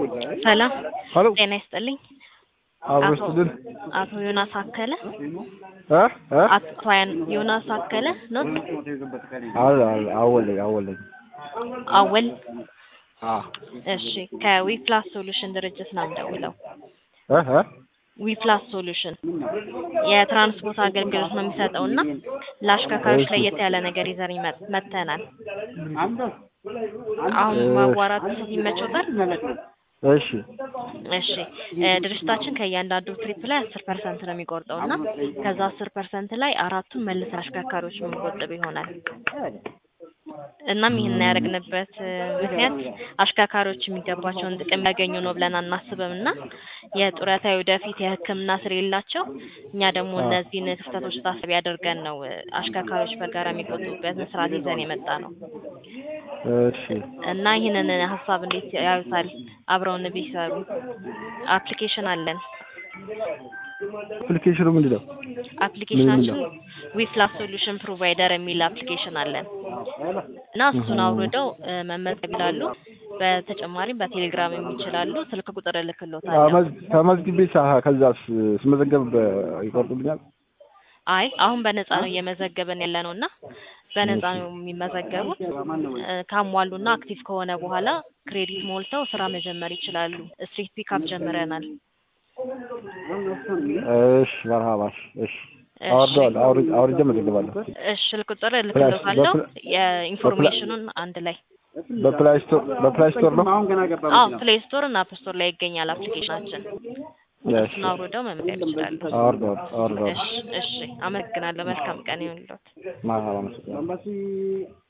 ሰላም ሄሎ ጤና ይስጥልኝ። አብሮ አቶ ስትድን አቶ ዮናስ አከለ እ እ አቶ ያን- ዮናስ አከለ ነው አለ አለ አወለኝ አወለኝ አወል አ እሺ ከዊፕላስ ሶሉሽን ድርጅት ነው የምደውለው እ እ ዊፕላስ ሶሉሽን የትራንስፖርት አገልግሎት ነው የሚሰጠው እና ለአሽከርካሪዎች ለየት ያለ ነገር ይዘን ይመ- መጥተናል አሁን ማዋራት ይመቾታል እሺ እሺ እ ድርጅታችን ከእያንዳንዱ ትሪፕ ላይ አስር ፐርሰንት ነው የሚቆርጠው እና ከዛ አስር ፐርሰንት ላይ አራቱን መልሰን አሽከርካሪዎች የምንቆጥብ ይሆናል እናም ይህን ያደረግንበት እ ምክንያት አሽከርካሪዎች የሚገባቸውን ጥቅም ያገኙ ነው ብለን አናስብም እና የጡረታ ወደፊት የሕክምና ስር የላቸው እኛ ደግሞ እነዚህን ክፍተቶች ታሳቢ አድርገን ነው እ አሽከርካሪዎች በጋራ የሚቆጥቡበትን ስርዓት ይዘን የመጣ ነው እሺ እና ይህንን ሀሳብ እንዴት ያዩታል? አብረውን ቢሰሩ አፕሊኬሽን አለን። አፕሊኬሽኑ ምንድን ነው? አፕሊኬሽናችን ዊፕላስ ሶሉሽን ፕሮቫይደር የሚል አፕሊኬሽን አለን እና እሱን አውርደው እ መመዝገብ ይላሉ። በተጨማሪም በቴሌግራም የሚችላሉ። ስልክ ቁጥር እልክልዎታለሁ። ተመዝ- ተመዝግቤ ሳ ከዛስ ስመዘገብ በ- ይቆርጡልኛል? አይ አሁን በነፃ ነው እየመዘገብን ያለ ነው እና በነፃ ነው የሚመዘገቡት። እ ካሟሉና አክቲቭ ከሆነ በኋላ ክሬዲት ሞልተው ስራ መጀመር ይችላሉ። ስትሪት ፒካፕ ጀምረናል። እሺ መርሃባሽ እሺ አወርደዋለሁ አውር- አውርጄ መዘግባለሁ እሺ ስልክ ቁጥር እልክልዎታለሁ። በፕላ- የኢንፎርሜሽኑን አንድ ላይ በፕላይ ስቶር በፕላይ ስቶር ነው አዎ ፕሌይ ስቶር እና አፕ ስቶር ላይ ይገኛል አፕሊኬሽናችን። እሺ እሱን አውርደው መመዝገብ ይችላሉ። አወርደዋለሁ አወርደዋለሁ እሺ እሺ፣ አመሰግናለሁ። መልካም ቀን ይሁንልዎት። መርሃባ አመሰግናለሁ